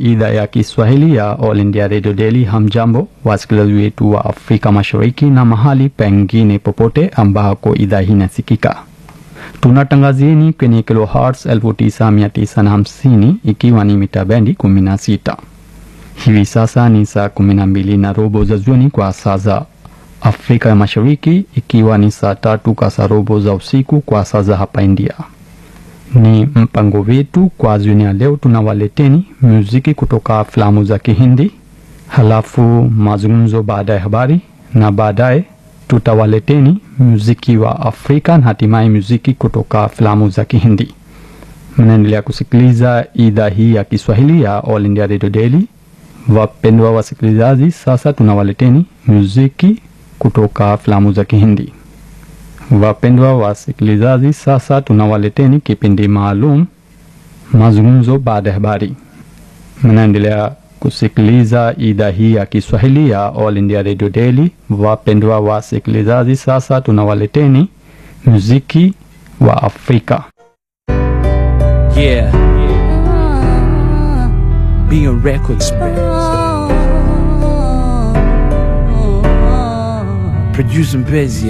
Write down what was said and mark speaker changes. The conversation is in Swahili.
Speaker 1: idhaa ya Kiswahili ya All India Radio Daily. Hamjambo wasikilizaji wetu wa Afrika Mashariki na mahali pengine popote ambako idhaa hii inasikika. Tunatangazieni kwenye kilohertz 9950 ikiwa ni mita bendi 16. Hivi sasa ni saa 12 na robo za jioni kwa saa za Afrika ya Mashariki, ikiwa ni saa tatu kasarobo za usiku kwa saa za hapa India. Ni mpango wetu kwa jioni ya leo, tunawaleteni muziki kutoka filamu za Kihindi, halafu mazungumzo baada ya habari, na baadaye tutawaleteni muziki wa Afrika na hatimaye muziki kutoka filamu za Kihindi. Mnaendelea kusikiliza idhaa hii ya Kiswahili ya All India Radio Daily. Wapendwa wasikilizaji, sasa tunawaleteni muziki kutoka filamu za Kihindi. Wapendwa wasikilizaji, sasa tunawaleteni kipindi maalum mazungumzo baada ya habari. Mnaendelea kusikiliza idhaa hii ya Kiswahili ya All India Radio Daily. Wapendwa wasikilizaji, sasa tunawaleteni muziki wa Afrika.
Speaker 2: Yeah. Being Records, man. Producing busy.